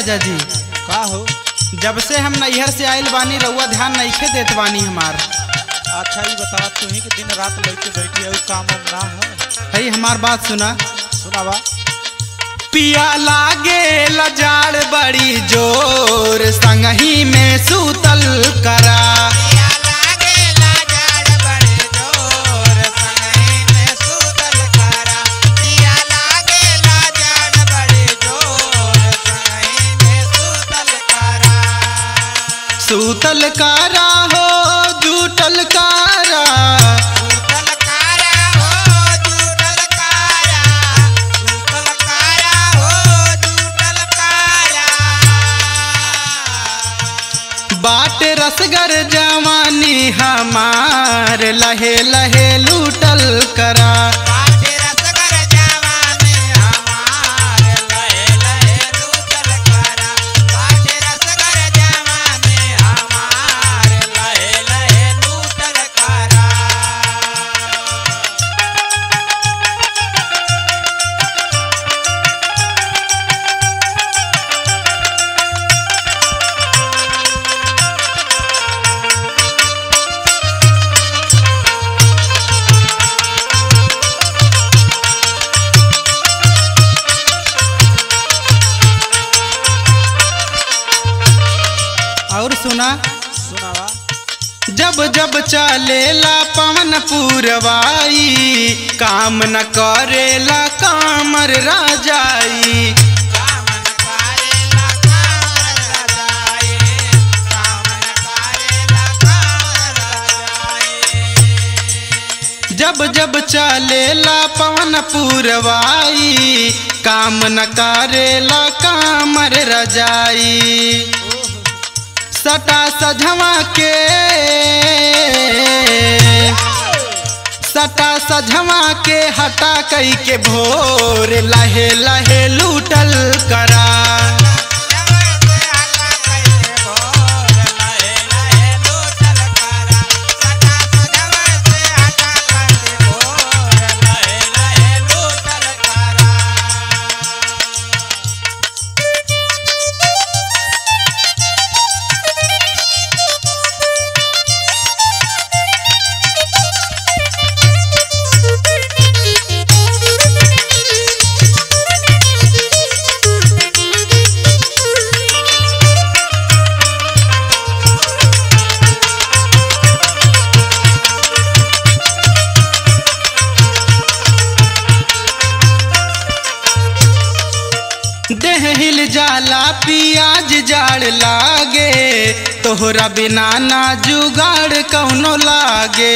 राजा जी का हो जब से हम नैहर से आइल बानी रउआ ध्यान नइखे देत बानी हमार अच्छा ये बता तू ही के दिन रात लेके बैठी है काम वाम ना है हई हमार बात सुना सुनावा पिया लागे लजाड़ बड़ी जोर संगही में सूतल करा सूतल कारा हो जूटल कारा बाट रसगर जवानी हमार लहे लहे लूटल करा और सुना सुनावा जब जब चलेला पवन पूरवाई काम न करेला कामर राजाई जब जब चलेला पवन पूरवाई काम न करेला कामर रजाई सटा सझवा के सटा सझवा के हटा कई के भोर लहे लहे लूटल करा देह हिल जाला पियाज जाड़ लागे तोहरा बिना ना जुगाड़ कौनो लागे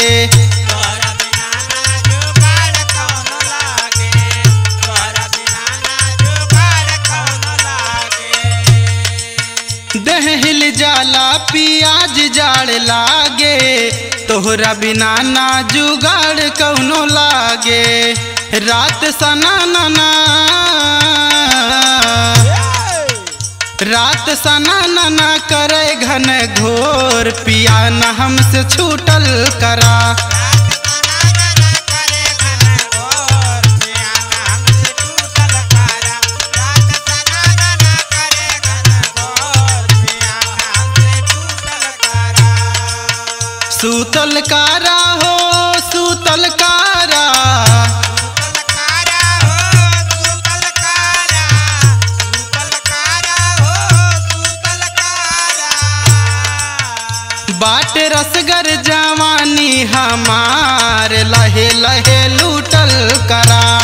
देह हिल जाला पियाज जाड़ लागे तोहरा बिना ना जुगाड़ कौनो लागे रात सना नना रात सना नना करे घन घोर पिया न हमसे छूटल करा सूतल कारा हो सूतल कारा बाट रसगर जवानी हमार लहे लहे लूटल करा